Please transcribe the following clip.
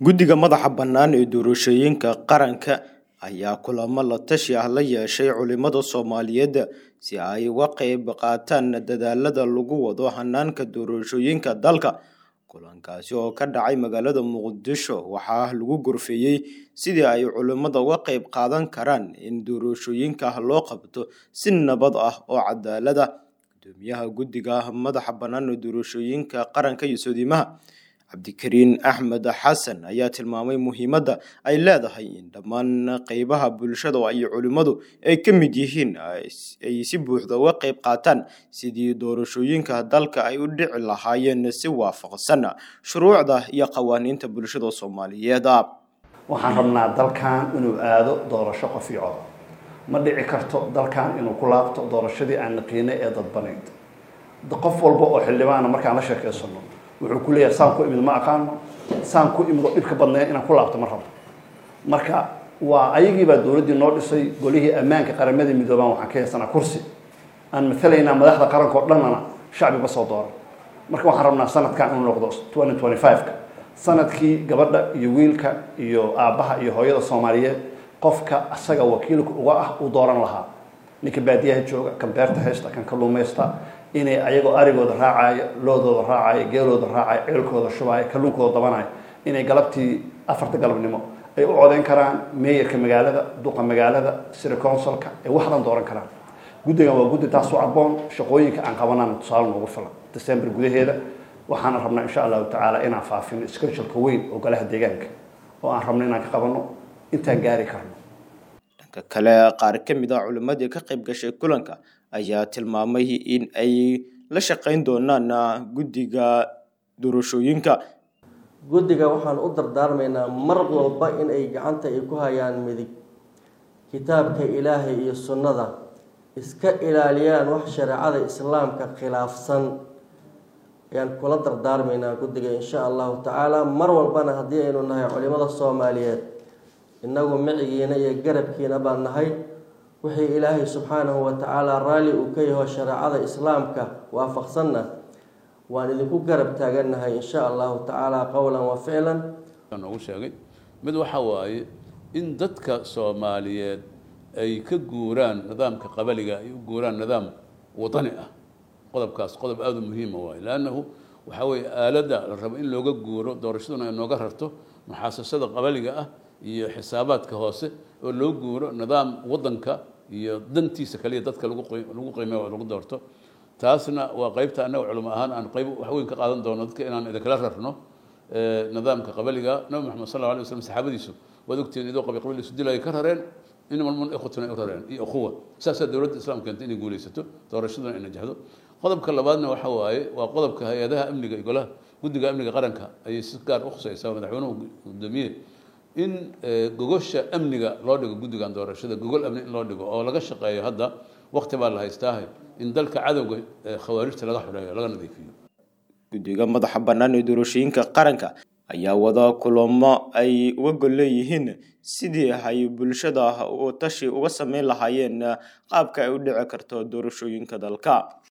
guddiga madaxa bannaan ee doorashooyinka qaranka ayaa kulamo la tashi ah la yeeshay culimada soomaaliyeed si ay uga qayb qaataan dadaalada lagu wado hanaanka doorashooyinka dalka kulankaasi oo ka dhacay magaalada muqdisho waxaa lagu gorfeeyey sidii ay culimada uga qayb qaadan karaan in doorashooyinka loo qabto si nabad ah oo cadaalada gudoomiyaha guddiga madaxa bannaan ee doorashooyinka qaranka iyo soodimaha cabdikariin axmed xasan ayaa tilmaamay muhiimadda ay leedahay in dhammaan qeybaha bulshada iyo culimmadu ay ka mid yihiin ay si buuxda uga qayb qaataan sidii doorashooyinka dalka ay u dhici lahaayeen si waafaqsan shuruucda iyo qawaaniinta bulshada soomaaliyeed waxaan rabnaa dalkan inuu aado doorasho qof iyo cod ma dhici karto dalkan inuu ku laabto doorashadii aan naqiinay ee dadbanayd qof walba oo xildhibaana markaan la sheekeysano wuxuu ku leeyahay saan ku imid ma aqaano saan ku imid oo dhibka badnaya inaan ku laabto ma rabo marka waa ayagii baa dowladdii noo dhisay golihii ammaanka qaramada midoobaan waxaan ka haysanaa kursi aan matalaynaa madaxda qaranka oo dhannana shacbiba soo dooran marka waxaan rabnaa sanadkan inuu noqdo twenty twenty five-ka sanadkii gabadha iyo wiilka iyo aabbaha iyo hooyada soomaaliyeed qofka asaga wakiilka uga ah uu dooran lahaa ninka baadiyaha jooga kan beerta haysta kan kalluumaysta inay ayagoo arigooda raacaayo loodooda raacaayo geelooda raacayo ceelkooda shubaayo kalluunkooda dabanayo inay galabtii afarta galabnimo ay u codeyn karaan meeyarka magaalada duqa magaalada siri consulka ay waxdan dooran karaan guddigan waa guddi taas u cadboon shaqooyinka aan qabanaan tusaale noogu filan december gudaheeda waxaana rabnaa insha allahu tacaala inaan faafino scheduleka weyn oo golaha deegaanka oo aan rabno inaan ka qabano intaan gaari karno dhanka kale qaar ka mid ah culimmadii ka qayb gashay kulanka ayaa tilmaamay in ay la shaqayn doonaan guddiga doorashooyinka guddiga waxaan u dardaarmaynaa mar walba in ay gacanta ay ku hayaan midig kitaabka ilaahay iyo sunnada iska ilaaliyaan wax shareecada islaamka khilaafsan ayaan kula dardaarmaynaa guddiga insha allahu tacaala mar walbana haddii aynu nahay culimada soomaaliyeed innagu micigiina iyo garabkiina baan nahay wixii ilaahay subxaanahu wa tacaala raalli uu ka yaho shareecada islaamka waafaqsanna waan idinku garab taagannahay insha allahu tacaala qowlan wa ficlan noogu sheegay mid waxa waaye in dadka soomaaliyeed ay ka guuraan nidaamka qabaliga ay u guuraan nidaam wadani ah qodobkaas qodob aada u muhiima waaye leannahu waxaa weeye aaladda la rabo in looga guuro doorashaduna ay nooga rarto muxaasasada qabaliga ah iyo xisaabaadka hoose oo loo guuro nidaam waddanka iyo dantiisa kaliya dadka lagu qiimeeyo lagu doorto taasna waa qeybta annaga culimo ahaan aan qeyb wax weyn ka qaadan doono dadka inaan idinkala rarno nidaamka qabaliga nabi maxamed sal alla alay waslam saxaabadiisu waad ogtihiin idoo qabi qabiil isu dilaya ka rareen inmalmun ikhwatuna ay u rareen iyo ukhuwa saasaa dowladda islaamka keentay inay guulaysato doorashaduna ay najexdo qodobka labaadna waxa waaye waa qodobka hay-adaha amniga iyo golaha guddiga amniga qaranka ayay si gaar u khusaysaa madaxweynuhu gudoomiye in gogosha amniga loo dhigo guddigan doorashada gogol amni in loo dhigo oo laga shaqeeyo hadda wakti baa la haystaahay in dalka cadowga khawaarijta laga xoreeyo laga nadiifiyo guddiga madaxa bannaan ee doorashooyinka qaranka ayaa wada kulamo ay uga gol leeyihiin sidii ay bulshada tashi uga sameyn lahaayeen qaabka ay u dhici karto doorashooyinka dalka